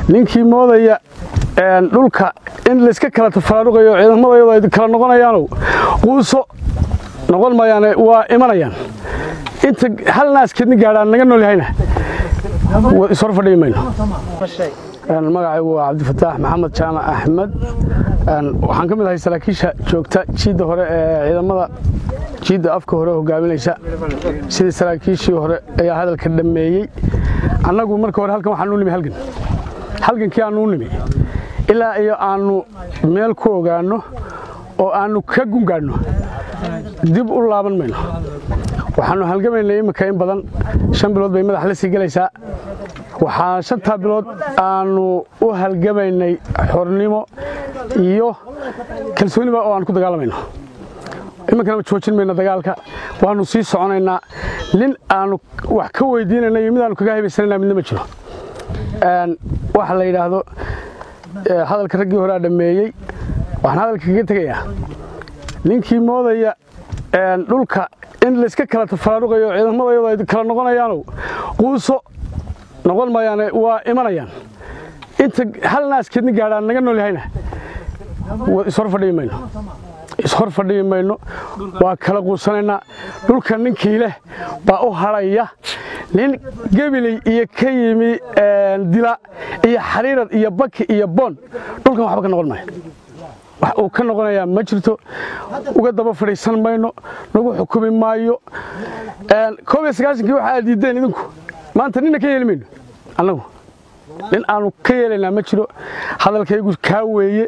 ninkii moodaya dhulka in layska kala tafaraaruqayo ciidamadayadu ay kala noqonayaanow quuso noqon mayaane waa imanayaan inta hal naaskeedni gaadhaan naga nool yahayna ishor fadhiyi mayno magacaygu waa cabdifataax maxamed jaamac axmed waxaan ka mid ahay saraakiisha joogta jiidda hore ee ciidamada jiidda afka hore hogaaminaysa sidii saraakiishii hore ayaa hadalka dhammeeyey annagu marka hore halkan waxaanuu nimi halgan halgankii aanuu nimi ilaa iyo aannu meel ku ogaanno oo aannu ka gungaadhno dib u laaban mayno waxaannu halgamaynay imminka in badan shan bilood bay madax la sii gelaysaa waxaa shantaa bilood aannu u halgamaynay xornimo iyo kalsooniba oo aan ku dagaalamayno iminkana ma joojin mayno dagaalka waannu sii soconaynaa nin aannu wax ka weydiinayna iyo mid aannu kaga haybaysanayna midna ma jiro waxa la yidhaahdo hadalka raggii horea dhammeeyey waxaan hadalka kaga tegayaa ninkii moodaya dhulka in layska kala tafaraaruqayo ciidamadayadu ay kala noqonayaanow quuso noqon mayaane waa imanayaan inta hal naaskeedni gaadhaan naga nool yahayna ishor fadhiyi mayno ishor fadhiyi mayno waa kala quusanaynaa dhulka ninkii leh baa u hadhaya nin gebiley iyo ka yimi dila iyo xariirad iyo baki iyo boon dhulkan waxba ka noqon maayo wax uu ka noqonayaa ma jirto uga daba fadhiisan mayno nagu xukumi maayo koob iyo sagaashankii waxa aad diiddeen idinku maanta ninna ka yeeli mayno annagu nin aanu ka yeelaynaa ma jiro hadalkaygu kaa weeye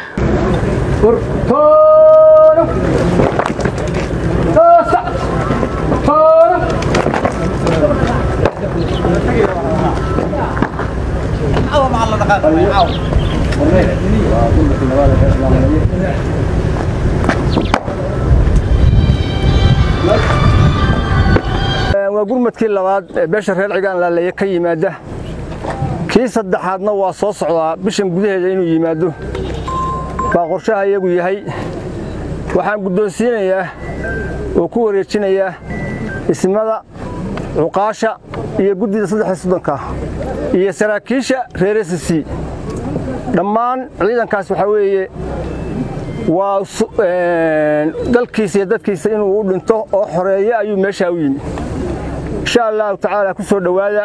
waa gurmadkii labaad ee beesha reer cigaan laalaye ka yimaada kii saddexaadna waa soo socdaa bishan gudaheeda inuu yimaado baa qorshaha iyagu yahay waxaan guddoonsiinayaa oo ku wareejinayaa ismada cuqaasha iyo guddida saddex soddonka iyo saraakiisha reer sc dhammaan ciidankaas waxaa weeye waa dalkiisa iyo dadkiisa inuu u dhinto oo xoreeyo ayuu meeshaa u yimi insha allahu tacaala ku soo dhowaada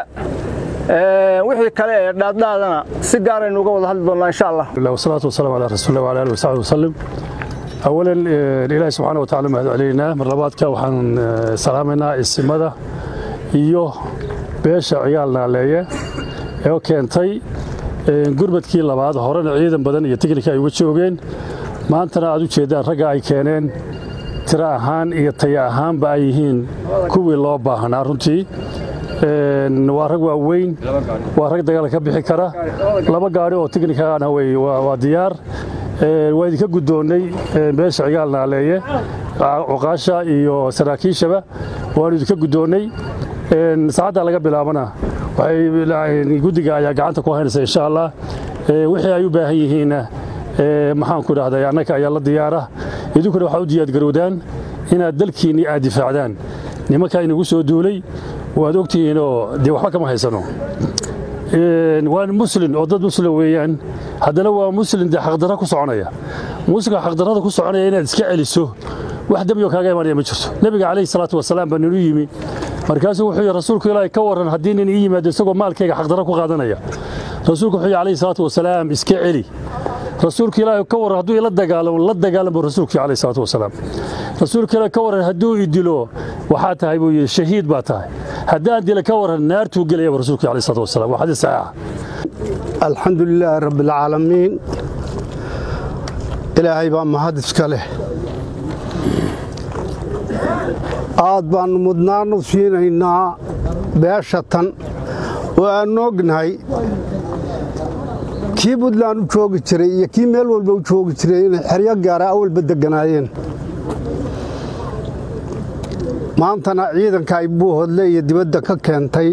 wixii kale ee dhaadhaadana si gaaraynu uga wada hadli doonnaa insha allah wasalaatu wasalaamu calaa rasuulillah wala alihi wasaxbi wasalim awalan ilaahi subxaana wa tacala mahad celaynaa mar labaadka waxaan salaamaynaa isimada iyo beesha ciyaal naaleeye ee keentay gurmadkii labaad horena ciidan badan iyo tiknika ay uga joogeen maantana aad u jeeddaan ragga ay keeneen tiro ahaan iyo taya ahaanba ay yihiin kuwii loo baahnaa runtii waa rag waaweyn waa rag dagaal ka bixi kara laba gaadhi oo tiknikana waa diyaar waa idinka guddoonnay beesha cigaal naaleeye cuqaasha iyo saraakiishaba waanu idinka guddoonnay saacaddaa laga bilaabana guddiga ayaa gacanta ku haynaysa insha allah wixii ay u baahan yihiinna maxaanku idhahday annaka ayaa la diyaara idinkuna waxaa u diyaadgarowdaan inaad dalkiinni aad difaacdaan nimankaa inagu soo duulay waad ogtihiinoo dee waxba kama haysano waa muslin oo dad muslim weeyaan haddana waa muslin dee xaqdarra ku soconaya muslimka xaqdarrada ku soconaya inaad iska celiso wax dembioo kaaga imanaya ma jirto nebiga calayhi salaatu wasalaam baa ninu yimi markaasuu wuxuu yidhi rasuulku ilaahay ka warran haddii nin ii yimaado isagoo maalkayga xaqdarra ku qaadanaya rasuulku wuxuu yidhi calayhi salaatu wasalaam iska celi rasuulka ilaahay ka warran hadduu ila dagaalamo la dagaalamo rasuulkii calayhi salaatu wasalaam rasuulka ilaahay ka warran hadduu i dilo waxaa tahay buu yidhi shahiid baa tahay haddaan dila ka warran naartuu gelayaba rasuulkii calayhi salaatu wasalaam waa xadiis saxiixa alxamdu lilaahi rabbialcaalamiin ilaahay baa mahad iska leh aad baannu mudnaannu siinaynaa beesha tan oo aannu ognahay kii buntland u joogi jiray iyo kii meel walba u joogi jiray inay xeryo gaara awalba degganaayeen maantana ciidanka ay buuhodle iyo dibadda ka keentay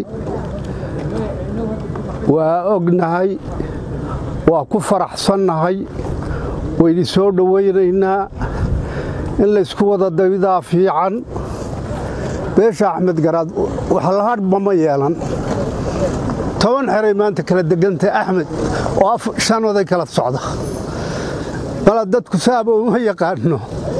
waa ognahay waa ku faraxsannahay wayni soo dhowaynaynaa in laysku wada dabidaa fiican beesha axmed garaad waxlahadhba ma yeelan toban xeray maanta kala degantay axmed oo shan oday kala socda mala dadku saaba uma yaqaano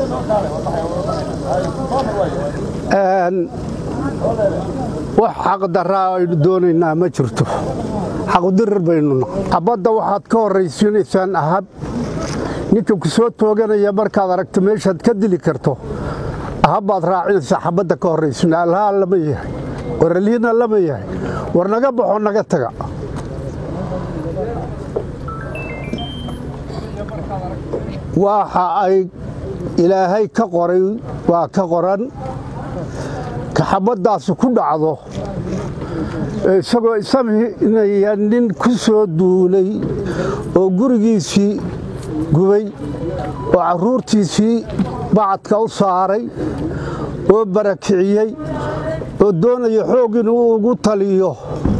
wax xaqdaraa aynu doonaynaa ma jirto xaqudirir baynu nahay xabadda waxaad ka horraysiinaysaan ahab ninka ku soo tooganaya markaad aragto meeshaad ka dili karto ahabbaad raacinaysaa xabadda ka horraysina alhaa lama yahay waraliina lama yahay war naga baxo naga taga waxa ay ilaahay ka qoray waa ka qoran ka xabaddaasi ku dhacdo isagoo isaminaya nin ku soo duulay oo gurigiisii gubay oo carruurtiisii bacadka u saaray oo barakiciyey oo doonaya xoog inuu ugu taliyo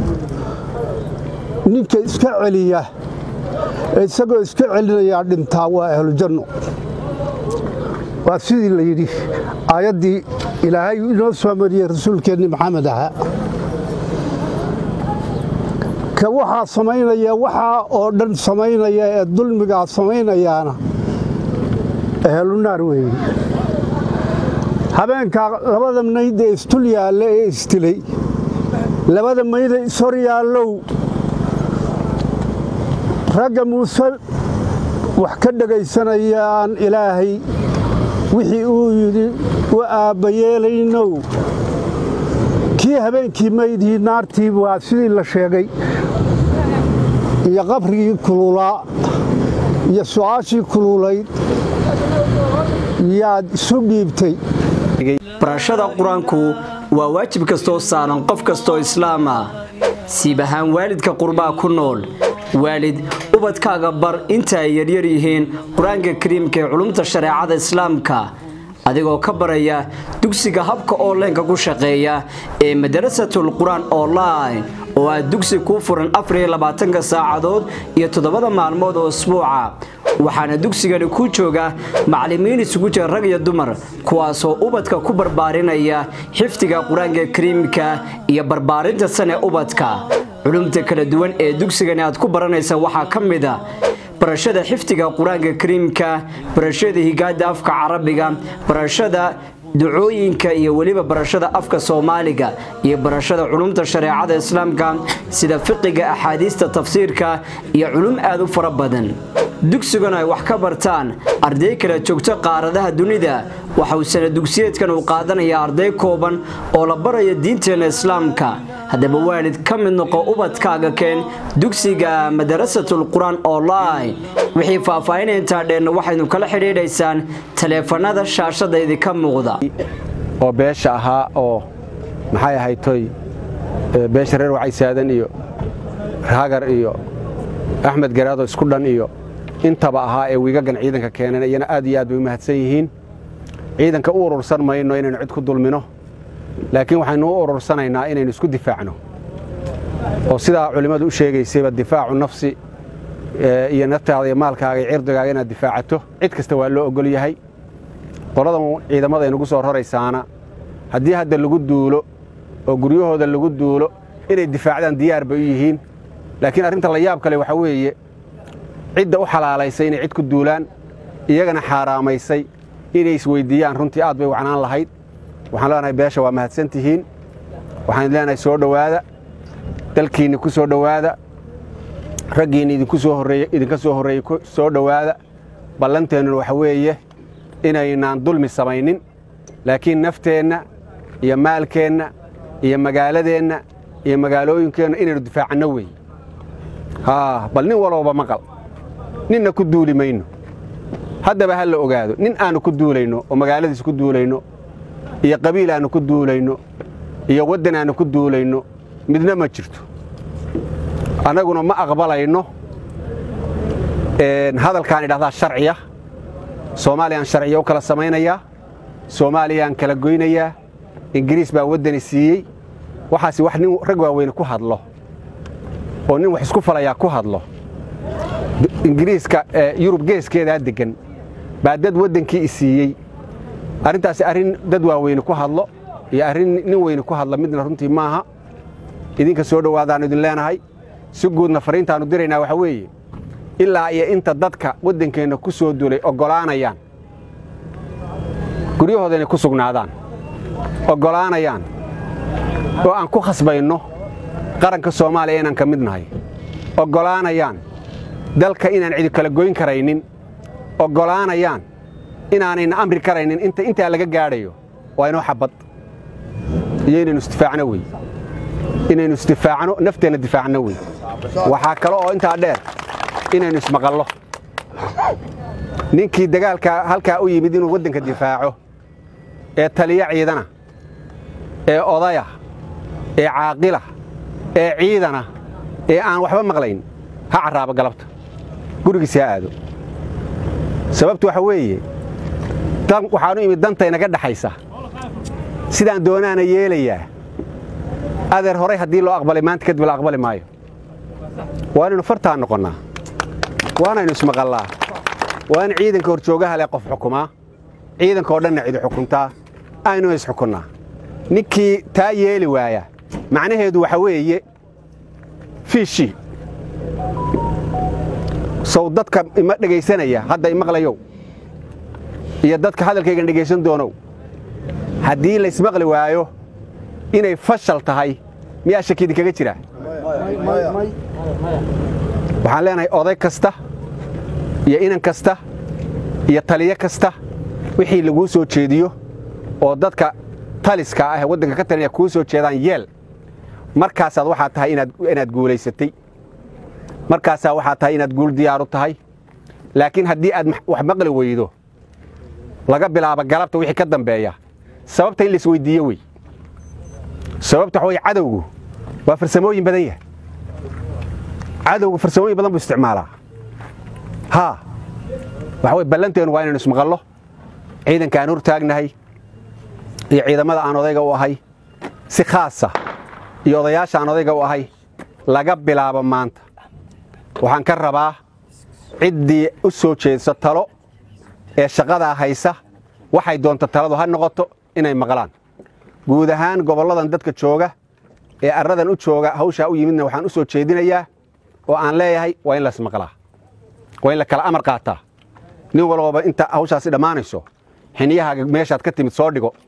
ninka iska celiya isagoo iska celinayaa dhintaa waa ahlujanno waa sidii la yidhi aayaddii ilaahay inoo soo mariyey rasuulkeenni maxamed ahaa ka waxaa samaynaya waxaa oo dhan samaynaya ee dulmigaa samaynayaana ahlunaar weeye habeenkaa labada mayd ee istul yaalla ee isdilay labada mayda ishor yaallow ragga muuse wax ka dhegaysanayaan ilaahay wixii uu yidhi u aabbayeelaynow kii habeenkii maydii naartii waa sidii la sheegay iyo qabrigii kululaa iyo su'aashii kululayd yaad isu dhiibtay barashada qur-aanku waa waajib kastoo saaran qof kastoo islaam ah siib ahaan waalidka qurbaa ku nool waalid ubadkaaga bar inta ay yaryar yihiin qur-aanka kariimka ee culumta shareecada islaamka adigoo ka baraya dugsiga habka onlineka ku shaqeeya ee madarasatul qur-aan online oo ah dugsi kuu furan afariylabaatanka saacadood iyo toddobada maalmood oo isbuuca waxaana dugsigani ku jooga macallimiin isugu jira rag iyo dumar kuwaasoo ubadka ku barbaarinaya xifdiga qur-aanka kariimka iyo barbaarinta sane ubadka culumta kala duwan ee dugsigani aad ku baranaysa waxaa ka mid a barashada xifdiga qur-aanka kariimka barashada higaada afka carabiga barashada ducooyinka iyo weliba barashada afka soomaaliga iyo barashada culumta shareecada islaamka sida fiqiga axaadiista tafsiirka iyo culum aad u fara badan dugsiguna ay wax ka bartaan arday kala joogto qaaradaha dunida waxa uu sana dugsiyeedkan uu qaadanayaa arday kooban oo la baraya diinteenna islaamka haddaba waalid ka mid noqo ubadkaaga keen dugsiga madarasatul qur-aan online wixii faahfaahinaya intaa dheenna waxaynu kala xidhiidhaysaan taleefanada shaashada idinka muuqda oo beesha ahaa oo maxay ahaytoy beesha reer wacay saadan iyo hagar iyo axmed garaado isku dhan iyo intaba ahaa ee wiigagan ciidanka keeneen iyana aad iyo aad bay u mahadsan yihiin ciidanka u urursan mayno inaynu cid ku dulmino laakiin waxaynu u urursanaynaa inaynu isku difaacno oo sidaa culimmadu u sheegaysayba difaacu nafsi iyo naftaada iyo maalkaaga iyo cirdigaaga inaad difaacato cid kasta waa loo ogol yahay qoladan ciidamada aynugu soo raraysaana haddii hadda lagu duulo oo guryahooda lagu duulo inay difaacdaan diyaar bay u yihiin laakiin arrinta la yaab kale waxaa weeye cidda u xalaalaysay inay cid ku duulaan iyagana xaaraamaysay inay isweyddiiyaan runtii aad bay wacnaan lahayd waxaan leenahay beesha waa mahadsan tihiin waxaan leenahay soo dhowaada dalkiinni ku soo dhowaada raggiinni idinku soo horreeye idinka soo horreeyey soo dhowaada ballanteennuna waxa weeye inaynaan dulmi samaynin laakiin nafteenna iyo maalkeenna iyo magaaladeenna iyo magaalooyinkeenna inaynu difaacanno weeye haa bal nin walooba maqal ninna ku duuli mayno haddaba ha la ogaado nin aannu ku duulayno oo magaaladiis ku duulayno iyo qabiil aannu ku duulayno iyo waddan aannu ku duulayno midna ma jirto annaguna ma aqbalayno hadalkaan idhahdaa sharciya soomaaliyaan sharciya u kala samaynayaa soomaaliyaan kala goynayaa ingiriis baa waddani siiyey waxaas wax nin rag waaweyne ku hadlo oo nin wax isku falayaa ku hadlo ingiriiska yurub geeskeedaa deggan baa dad waddankii i siiyey arrintaasi arrin dad waaweyne ku hadlo iyo arrin nin weyne ku hadla midna runtii maaha idinka soo dhowaadaannu idin leenahay si guudna fariintaannu diraynaa waxaa weeye ilaa iyo inta dadka waddankeenna ku soo duulay oggolaanayaan guryahooda inay ku sugnaadaan oggolaanayaan oo aan ku khasbayno qaranka soomaaliya inaan ka mid nahay oggolaanayaan dalka inaan cidi kala goyn karaynin oggolaanayaan inaanayna amri karaynin inta intaa laga gaadhayo waa inoo xabad iyo inaynu isdifaacno wey inaynu isdifaacno nafteenna difaacno wey waxaa kale oo intaa dheer inaynu ismaqallo ninkii dagaalka halkaa u yimid inuu waddanka difaaco ee taliyo ciidana ee odaya ee caaqila ee ciidana ee aan waxba maqlayn ha carraabo galabta gurigiis ha aado sababtu waxa weeye waxaanu imid dantaynaga dhaxaysa sidaan doonaana yeelayaa adeer horay haddii loo aqbalay maanta kadib la aqbali maayo waa inaynu fartaan noqonnaa waanaynu ismaqallaa waa in ciidanka horjoogaha leh qof xukumaa ciidanka oo dhanna cidi xukuntaa aynu isxukunnaa ninkii taa yeeli waaya macnaheedu waxa weeye fiishii sow dadka ima dhegaysanaya hadda imaqlayow iyo dadka hadalkaygan dhegaysan doonow haddii laysmaqli waayo inay fashal tahay miyaa shaki idinkaga jira waxaan leenahay oday kasta iyo inan kasta iyo taliyo kasta wixii laguu soo jeediyo oo dadka taliska ah ee waddanka ka talinaya kuu soo jeedaan yeel markaasaad waxaa tahay inaad guulaysatay markaasaa waxaa tahay inaad guul diyaaru tahay laakiin haddii aad wax maqli weydo laga bilaabo galabta wixii ka dambeeya sababta in la isweydiiyo wey sababta waxa wey cadowgu waa farsamooyin badan yahay cadowgu farsamooyin badan buu isticmaalaa haa waxa wey ballanteennu waa inaynu ismaqallo ciidanka aan hor taagnahay iyo ciidamada aan odayga u ahay si khaasa iyo odayaasha aan odayga u ahay laga bilaabo maanta waxaan ka rabaa ciddii u soo jeedsa talo ee shaqadaa haysa waxay doonta taladu ha noqoto inay maqlaan guud ahaan gobolladan dadka jooga ee arradan u jooga hawshaa u yimidna waxaan u soo jeedinayaa oo aan leeyahay waa in laismaqlaa waa in la kala amar qaataa nin walbaba inta hawshaasi dhammaanayso xiniyahaaga meeshaad ka timid soo dhigo